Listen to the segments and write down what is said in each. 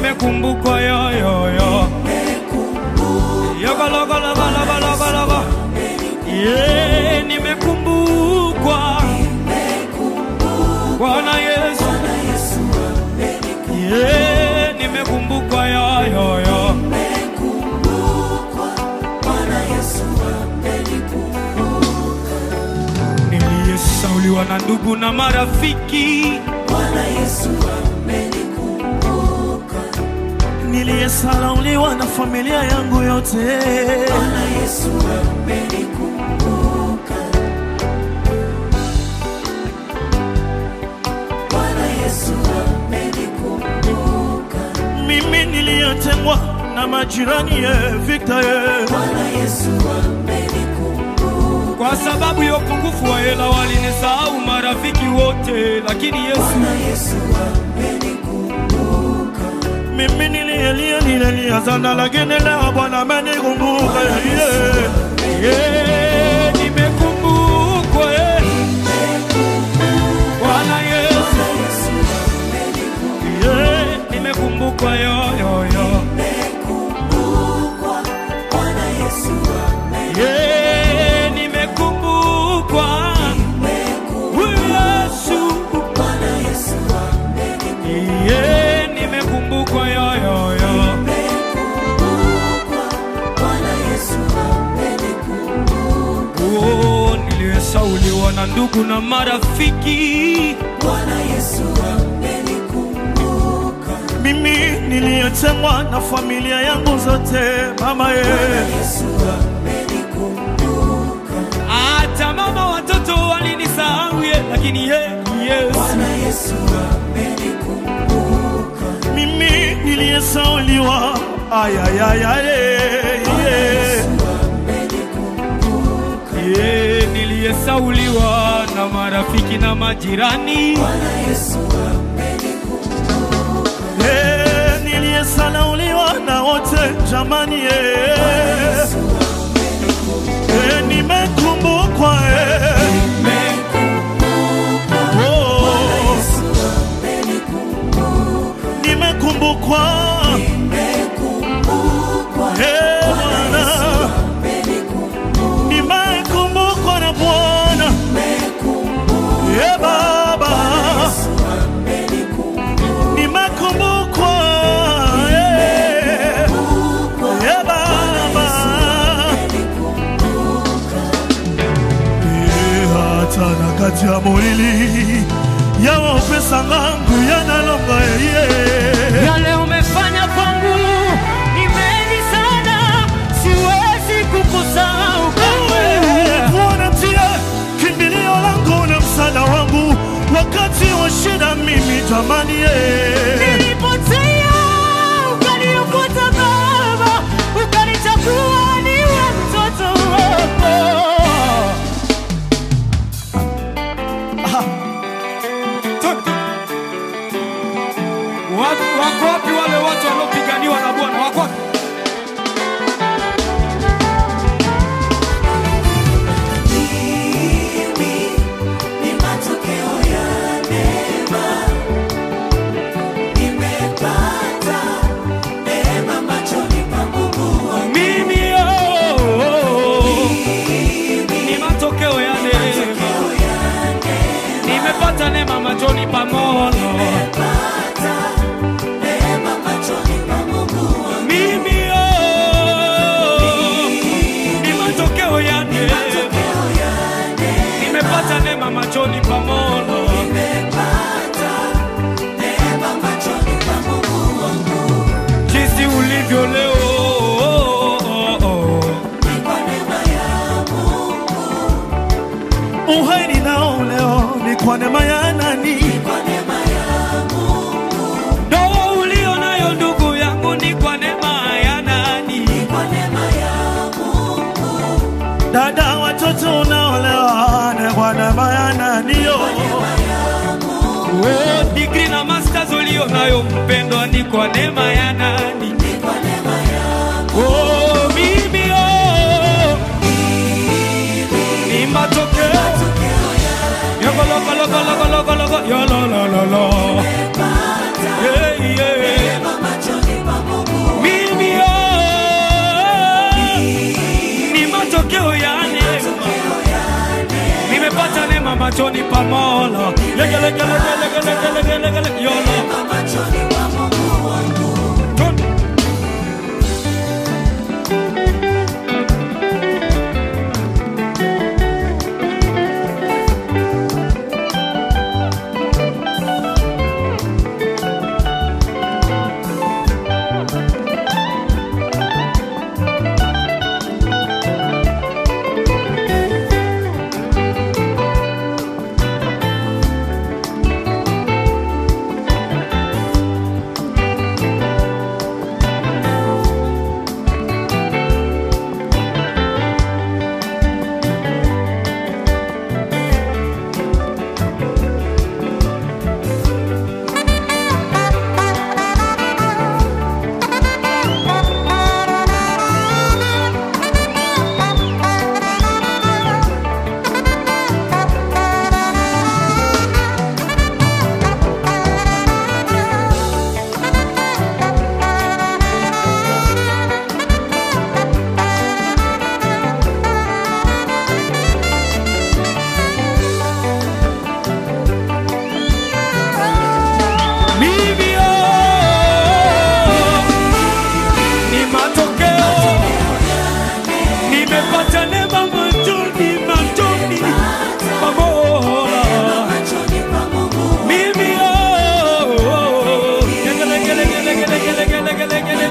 nimekumbukwa yo yo yo Yokolokolokolokolokoloko. Yeah, nimekumbukwa Bwana Yesu Yeah, nimekumbukwa yo yo yo Niliyesauliwa na ndugu na marafiki niliyesalauliwa na familia yangu yote mimi niliyetengwa na majirani ye Victor ye Kwa sababu ya upungufu wa hela walinisahau marafiki wote, lakini Yesu mimi niliyelia nililia sana lakini leo Bwana amenikumbuka yeah. yeah, nimekumbukwa eh. Bwana Yesu yeah, nimekumbukwa yo yo yo yeah, nimekumbukwa Huyu Yesu yeah, nimekumbukwa yo yo yo Oh, niliyesauliwa na ndugu na marafiki mimi niliyetengwa na familia yangu zote mama ye hata mama watoto walinisahau ye, lakini ye Yesu mimi niliyesauliwa ayayayaye ye, niliyesauliwa na marafiki na majirani niliyesalauliwa na wote jamani ye Eh, nimekumbukwa eh. Oh. nimekumbukwa Eh, Bwana nimekumbukwa na Bwana Eh, Baba nimekumbukwa eh. Eh, Baba Eh, hata na kati ya molili yawa upesa ngangu yanalonga yeye yale umefanya kwangu ni mengi sana, siwezi kukusahau kamwe. Bwana ndiye kimbilio langu na msaada wangu wakati wa shida, mimi jamani, ye Nilipotea ukaniokota Baba, ukanichagua niwe mtoto wako. Watu- Wako wapi wale watu waliopiganiwa na Bwana? Wako wapi? Mimi oh, oh, oh. ni matokeo ya neema, nimepata neema machoni pa Mola. Mimi oh, ni matokeo ya neema, nimepata neema machoni pa Mola. Jinsi ulivyo leo oh, oh, oh. uhai ninao leo ni kwa neema ya nani? Ndoa ulio nayo ndugu yangu ni kwa neema ya nani? Dada, watoto unaolewa ni kwa neema ya nani? yo? Oh, degree na masters ulio nayo mpendwa ni kwa neema ya nani? Oh, mimi oh, ni matokeo Yokolokolokolokolokoloko, yololololo. Yeah, yeah. machoni pa Mola. Lege lege lege lege lege lege lege lege yolo. Twende. Mimi oh, ni matokeo, nimepata neema machoni machoni pa Mola. Mimi oh, gele gele gele gele gele gele gele gele,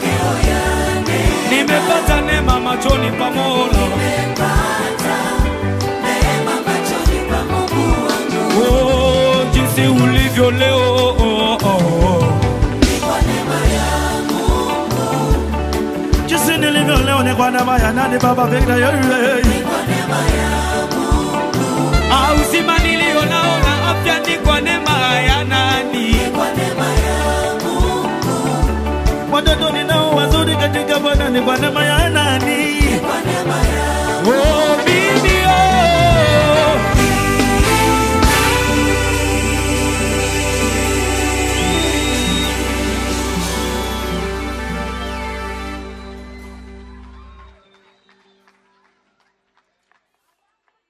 nimepata neema machoni pa Mola. Oh, jinsi ulivyo leo oh, oh, oh. Jinsi nilivyo leo ni kwa neema ya nani Baba pekee yeye. Ah, uzima nilio